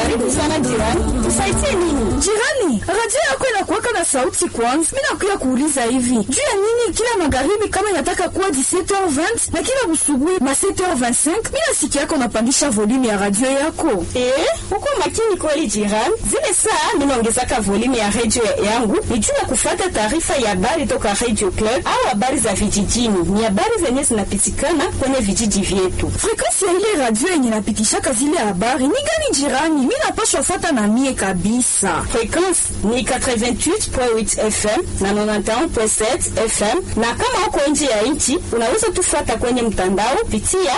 Karibu sana jirani, tusaidie nini? Jirani, radio yako inakuwaka na sauti kwanza. Mimi nakuya kuuliza hivi juu ya nini kila magharibi kama inataka kuwa 17h20 na kila busubuhi ma 7h25 mimi nasikia yako unapandisha volume ya radio yako. Eh, uko makini kweli jirani. Zile saa mimi naongezaka volume ya radio yangu ni juu ya kufuata taarifa ya habari toka Radio Club au habari za vijijini. Ni habari zenye zinapitikana kwenye vijiji vyetu. Frequency ya ile radio yenye napitishaka zile habari ni gani jirani? Mimi napashwa fuata na mie kabisa. Frequency ni 88.8 FM na 91.7 FM, na kama uko nje ya nchi unaweza tufuata kwenye mtandao pitia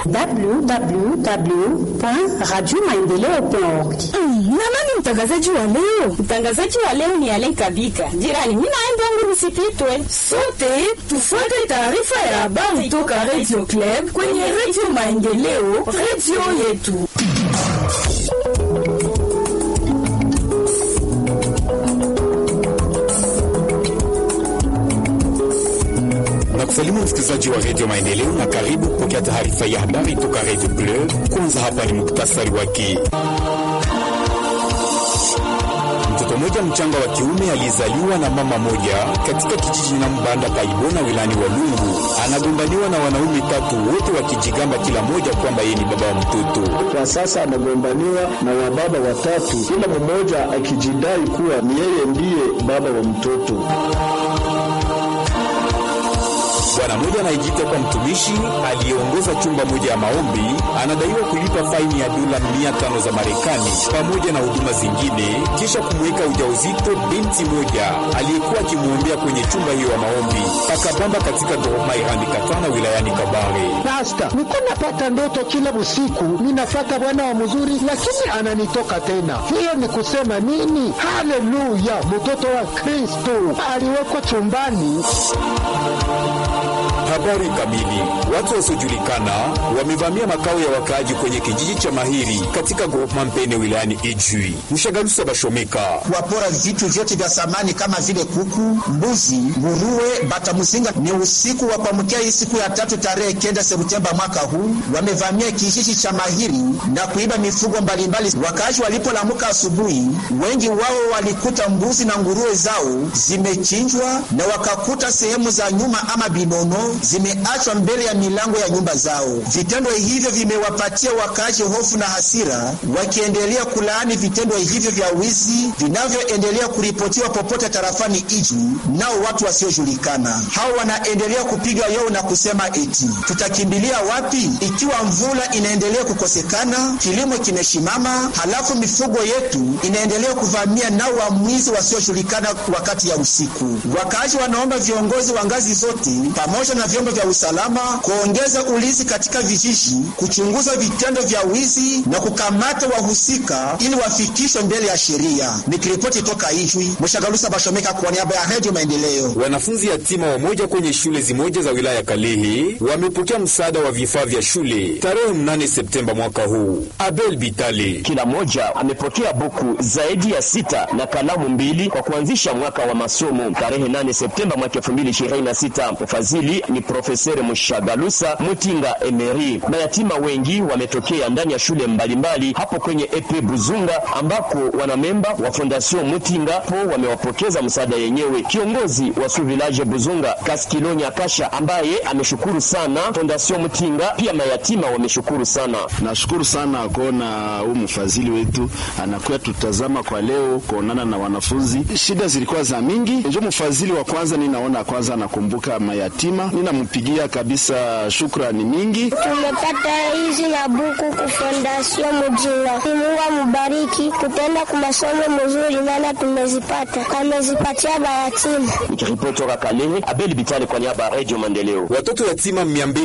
www.radiomaendeleo.org. Mm, na nani mtangazaji wa leo? Mtangazaji wa leo ni Alen Kabika. Jirani, mimi naenda wangu nisipitwe. Sote tufuate taarifa ya habari toka Radio Club kwenye Radio Maendeleo, radio yetu. na kusalimu msikilizaji wa redio Maendeleo na karibu kupokea taarifa ya habari toka redio Club. Kwanza hapa ni muktasari wake. Mtoto mmoja mchanga wa kiume aliyezaliwa na mama moja katika kijiji na Mbanda Paibona wilani Walungu anagombaniwa na wanaume tatu, wote wakijigamba kila mmoja kwamba yeye ni baba wa mtoto. Kwa sasa anagombaniwa na wababa watatu, kila mmoja akijidai kuwa ni yeye ndiye baba wa mtoto. Bwana mmoja anayejiita kwa mtumishi aliyeongoza chumba moja ya maombi anadaiwa kulipa faini ya dola mia tano za Marekani pamoja na huduma zingine, kisha kumweka ujauzito binti moja aliyekuwa akimwombea kwenye chumba hiyo ya maombi Pakabamba katika Goroma Irandi Katana wilayani Kabare. Pasta, niko napata ndoto kila usiku, ninafata bwana wa mzuri, lakini ananitoka tena. Hiyo ni kusema nini? Haleluya! Mtoto wa Kristo aliwekwa chumbani. Habari kamili. Watu wasiojulikana wamevamia makao ya wakaaji kwenye kijiji cha Mahiri katika Goroma Mpene wilayani Ijwi. Mshagalusa Bashomeka wapora vitu vyote vya samani kama vile kuku, mbuzi, nguruwe, batamuzinga. Ni usiku wa kuamkia hii siku ya tatu tarehe kenda Septemba mwaka huu, wamevamia kijiji cha Mahiri na kuiba mifugo mbalimbali. Wakaaji walipolamuka asubuhi, wengi wao walikuta mbuzi na nguruwe zao zimechinjwa na wakakuta sehemu za nyuma ama binono zimeachwa mbele ya milango ya nyumba zao. Vitendo hivyo vimewapatia wakaaji hofu na hasira, wakiendelea kulaani vitendo hivyo vya wizi vinavyoendelea kuripotiwa popote tarafani Ijwi nao watu wasiojulikana. Hao wanaendelea kupiga yowe na kusema eti tutakimbilia wapi ikiwa mvula inaendelea kukosekana, kilimo kimeshimama, halafu mifugo yetu inaendelea kuvamia nao wamwizi wasiojulikana wakati ya usiku. Wakaaji wanaomba viongozi wa ngazi zote pamoja na vyombo vya usalama kuongeza ulinzi katika vijiji, kuchunguza vitendo vya wizi na kukamata wahusika ili wafikishwe mbele ya sheria. Nikiripoti toka Ijwi, Mshagalusa Bashomeka kwa niaba ya Redio Maendeleo. Wanafunzi yatima wamoja kwenye shule zimoja za wilaya ya Kalehe wamepokea msaada wa vifaa vya shule tarehe 8 Septemba mwaka huu. Abel Bitale Kila mmoja amepokea buku zaidi ya sita na kalamu mbili kwa kuanzisha mwaka wa masomo tarehe 8 Septemba mwaka 2026. Mfadhili ni Profesere Mushagalusa Mutinga Emeri. Mayatima wengi wametokea ndani ya shule mbalimbali hapo kwenye epe Buzunga, ambako wanamemba wa Fondation Mutinga po wamewapokeza msaada yenyewe. Kiongozi wa su village Buzunga Kaskilonya Kasha ambaye ameshukuru sana Fondation Mutinga, pia mayatima wameshukuru sana. Nashukuru sana kuona huu mfadhili wetu anakuya tutazama kwa leo kuonana na wanafunzi. Shida zilikuwa za mingi, njo mfadhili wa kwanza ninaona kwanza anakumbuka mayatima, ninampigia kabisa shukrani mingi. Tumepata hizi na buku ku Fondation Mujinga. Mungu amubariki, tutaenda kwa masomo mzuri, maana tumezipata, amezipatia bayatima. Nikiripoti toka Kalehe, Abel Bitale kwa niaba ya Radio Maendeleo. Watoto yatima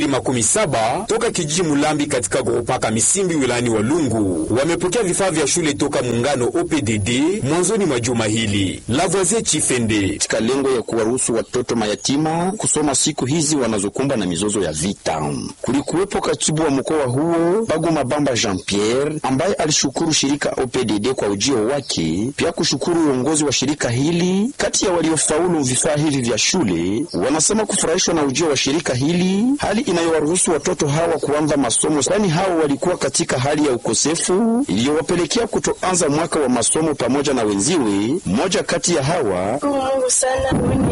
217 toka kijiji Mulambi katika Goropaka Misimbi wilayani Walungu wamepokea vifaa vya shule toka muungano OPDD mwanzoni mwa juma hili. Lavoisier Chifende katika lengo ya kuwaruhusu watoto mayatima kusoma siku hizi wanazokumbwa na mizozo ya vita. Kulikuwepo katibu wa mkoa huo Bagoma Bamba Jean Pierre ambaye alishukuru shirika OPDD kwa ujio wake, pia kushukuru uongozi wa shirika hili. Kati ya waliofaulu vifaa hivi vya shule, wanasema kufurahishwa na ujio wa shirika hili, hali inayowaruhusu watoto hawa kuanza masomo, kwani hao walikuwa katika hali ya ukosefu iliyowapelekea kutoanza mwaka wa masomo pamoja na wenziwe. Mmoja kati ya hawa Mungu sana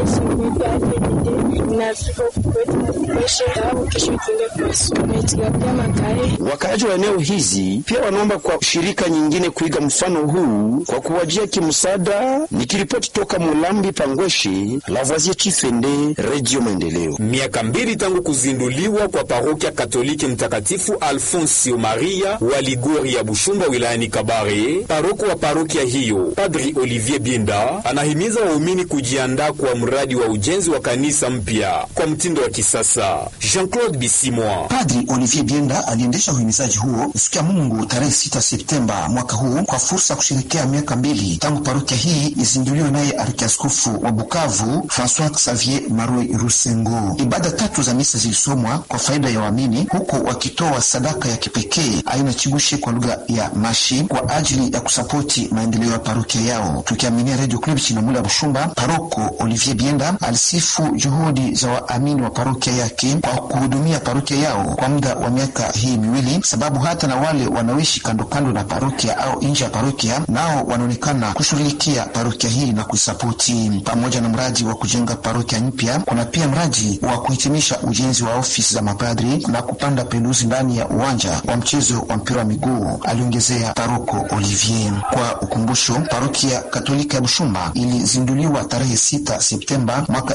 Wakaaji wa eneo hizi pia wanaomba kwa shirika nyingine kuiga mfano huu kwa kuwajia kimsaada. Nikiripoti toka Mulambi Pangweshe, Lavoisier Chifende, Radio Maendeleo. Miaka mbili tangu kuzinduliwa kwa parokia Katoliki Mtakatifu Alfonsio Maria wa Ligori ya Bushumba wilayani Kabare, paroko wa parokia hiyo Padri Olivier Bienda anahimiza waumini kujiandaa kwa mradi wa ujenzi wa kanisa mpya kwa mtindo wa kisasa. Jean-Claude Bisimwa. Padri Olivier Bienda aliendesha uhimizaji huo siku ya Mungu tarehe 6 Septemba mwaka huu kwa fursa ya kusherekea miaka mbili tangu parokia hii izinduliwe naye arkiaskofu wa Bukavu Francois Xavier Marwe Rusengo. Ibada tatu za misa zilisomwa kwa faida ya waamini, huku wakitoa sadaka ya kipekee aina chibushe kwa lugha ya Mashi kwa ajili ya kusapoti maendeleo ya parokia yao. Tukiaminia Radio Club Chinamula ya Bushumba, paroko Olivier Bienda alisifu juhudi za waamini wa parokia yake kwa kuhudumia parokia yao kwa muda wa miaka hii miwili, sababu hata na wale wanaoishi kando kando na parokia au nje ya parokia nao wanaonekana kushughulikia parokia hii na kuisapoti. Pamoja na mradi wa kujenga parokia mpya, kuna pia mradi wa kuhitimisha ujenzi wa ofisi za mapadri na kupanda peluzi ndani ya uwanja wa mchezo wa mpira wa miguu, aliongezea paroko Olivier. Kwa ukumbusho, parokia Katolika ya Bushumba ilizinduliwa tarehe 6 Septemba mwaka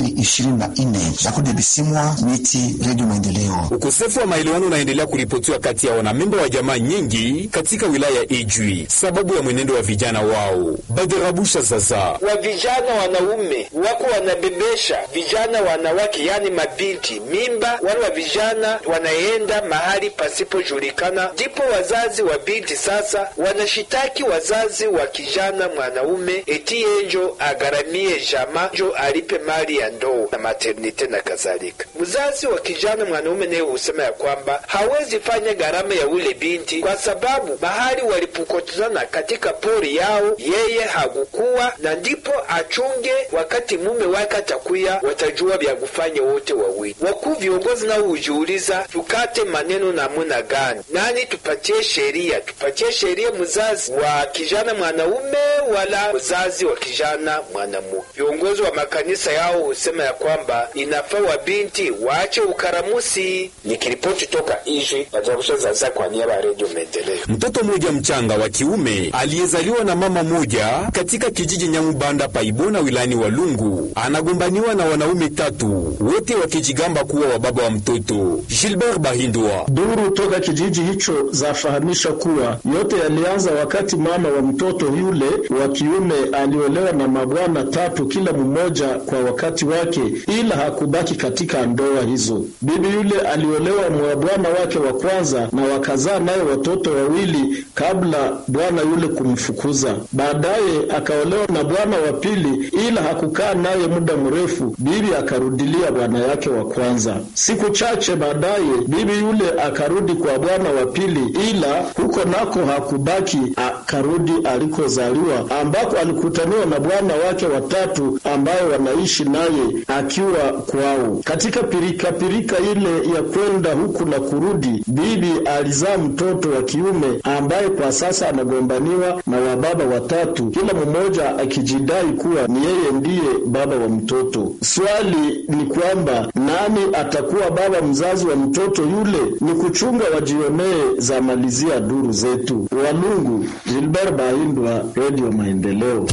2024. Jakude Bisimwa, Miti, Radio Maendeleo. Ukosefu wa maelewano unaendelea kuripotiwa kati ya wanamemba wa jamaa nyingi katika wilaya ya Ijwi sababu ya mwenendo wa vijana wao. Baderabusha sasa wa vijana wanaume wako wanabebesha vijana wanawake, yani mabinti mimba. Wale wa vijana wanaenda mahali pasipojulikana, ndipo wazazi wa binti sasa wanashitaki wazazi wa kijana mwanaume eti yenjo agaramie jama njo alipe mali ya ndoo na maternite na kadhalika. Mzazi wa kijana mwanaume naye husema ya kwamba hawezi fanya gharama ya ule binti kwa sababu mahali walipokutana katika pori yao yeye hakukuwa, na ndipo achunge wakati mume wake atakuya, watajua vya kufanya wote wawili. Wakuu viongozi nao hujiuliza, tukate maneno namuna gani? Nani tupatie sheria? Tupatie sheria mzazi wa kijana mwanaume wala mzazi wa kijana mwanamume? Viongozi wa makanisa yao husema ya kwamba inafaa wa binti waache ukaramusi. Nikiripoti toka Ijwi, Bajarusha Zaza kwa niaba ya Redio Maendeleo. Mtoto mmoja mchanga wa kiume aliyezaliwa na mama moja katika kijiji Nyamubanda Paibona wilayani Walungu anagombaniwa na wanaume tatu, wote wakijigamba kuwa wa baba wa mtoto. Gilbert Bahindwa. Duru toka kijiji hicho zafahamisha kuwa yote yalianza wakati mama wa mtoto yule wa kiume aliolewa na mabwana tatu, kila mmoja kwa wakati wake, ila hakubaki katika ndoa hizo. Bibi yule aliolewa mwa bwana wake wa kwanza na wakazaa naye watoto wawili kabla bwana yule kumfukuza. Baadaye akaolewa na bwana wa pili, ila hakukaa naye muda mrefu, bibi akarudilia bwana yake wa kwanza. Siku chache baadaye bibi yule akarudi kwa bwana wa pili, ila huko nako hakubaki, akarudi alikozaliwa, ambako alikutaniwa na bwana wake watatu ambaye wanaishi naye akiwa kwao. Katika pirika pirika ile ya kwenda huku na kurudi, bibi alizaa mtoto wa kiume ambaye kwa sasa anagombaniwa na wababa watatu, kila mmoja akijidai kuwa ni yeye ndiye baba wa mtoto. Swali ni kwamba nani atakuwa baba mzazi wa mtoto yule? Ni kuchunga wajionee, za malizia duru zetu. Walungu, Gilbert Bahindwa, Radio Maendeleo.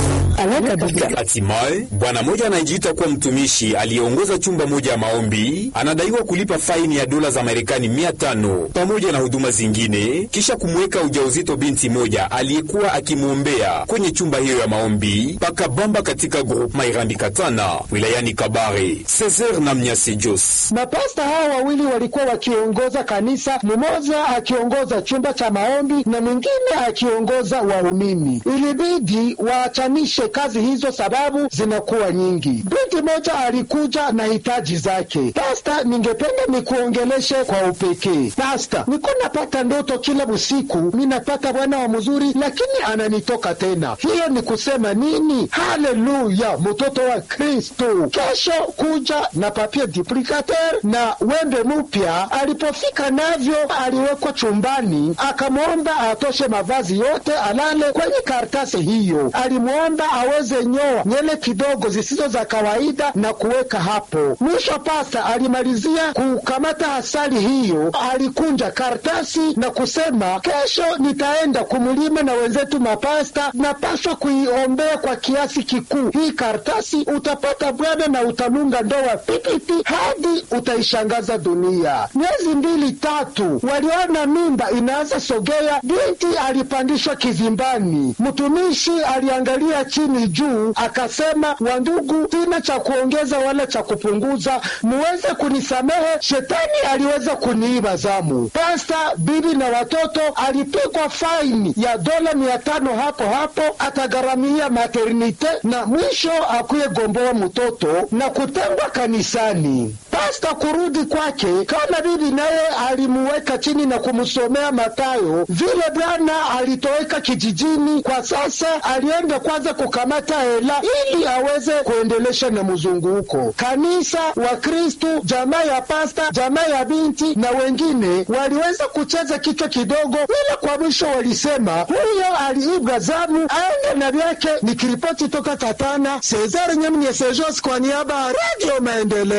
Hatimaye bwana mmoja anayejiita kuwa mtumishi aliyeongoza chumba moja ya maombi anadaiwa kulipa faini ya dola za Marekani mia tano pamoja na huduma zingine kisha kumweka ujauzito binti moja aliyekuwa akimwombea kwenye chumba hiyo ya maombi Pakabamba katika groupema Irambi Katana wilayani Kabare. Cesar na Mnyase Jos. Mapasta hao wawili walikuwa wakiongoza kanisa, mmoja akiongoza chumba cha maombi na mwingine akiongoza waumini. Ilibidi waachanishe kazi hizo sababu zinakuwa nyingi. Binti moja alikuja na hitaji zake. Pasta, ningependa nikuongeleshe kwa upekee. Pasta, niko napata ndoto kila usiku, ninapata bwana wa mzuri, lakini ananitoka tena. Hiyo ni kusema nini? Haleluya, mtoto wa Kristo. Kesho kuja na papier duplicateur na wembe mpya. Alipofika navyo, aliwekwa chumbani, akamwomba atoshe mavazi yote, alale kwenye karatasi hiyo. Alimwomba aweze nyoa nyele kidogo zisizo za kawaida na kuweka hapo. Mwisho pasta alimalizia kukamata asali hiyo, alikunja karatasi na kusema, kesho nitaenda kumulima na wenzetu mapasta, napaswa kuiombea kwa kiasi kikuu hii karatasi. Utapata bwana na utanunga ndoa pipiti hadi utaishangaza dunia. Miezi mbili tatu, waliona mimba inaanza sogea, binti alipandishwa kizimbani. Mtumishi aliangalia chini juu, akasema, wandugu, sina cha kuongeza wala cha kupunguza, muweze kunisamehe, shetani aliweza kuniiba zamu. Pasta, bibi na watoto alipigwa faini ya dola mia tano hapo hapo, atagharamia maternite na mwisho akuye gomboa mtoto na kutengwa kanisani. Pasta kurudi kwake, kama bibi naye alimuweka chini na kumsomea Matayo vile Bwana alitoweka kijijini. Kwa sasa alienda kwanza kukamata hela ili aweze kuendelesha na mzunguko. Kanisa, Wakristu, jamaa ya pasta, jamaa ya binti na wengine waliweza kucheza kichwa kidogo, ila kwa mwisho walisema huyo aliibwa zamu aende na vyake. Nikiripoti toka Katana, Cesar Nyamnye Sejos kwa niaba ya Radio Maendeleo.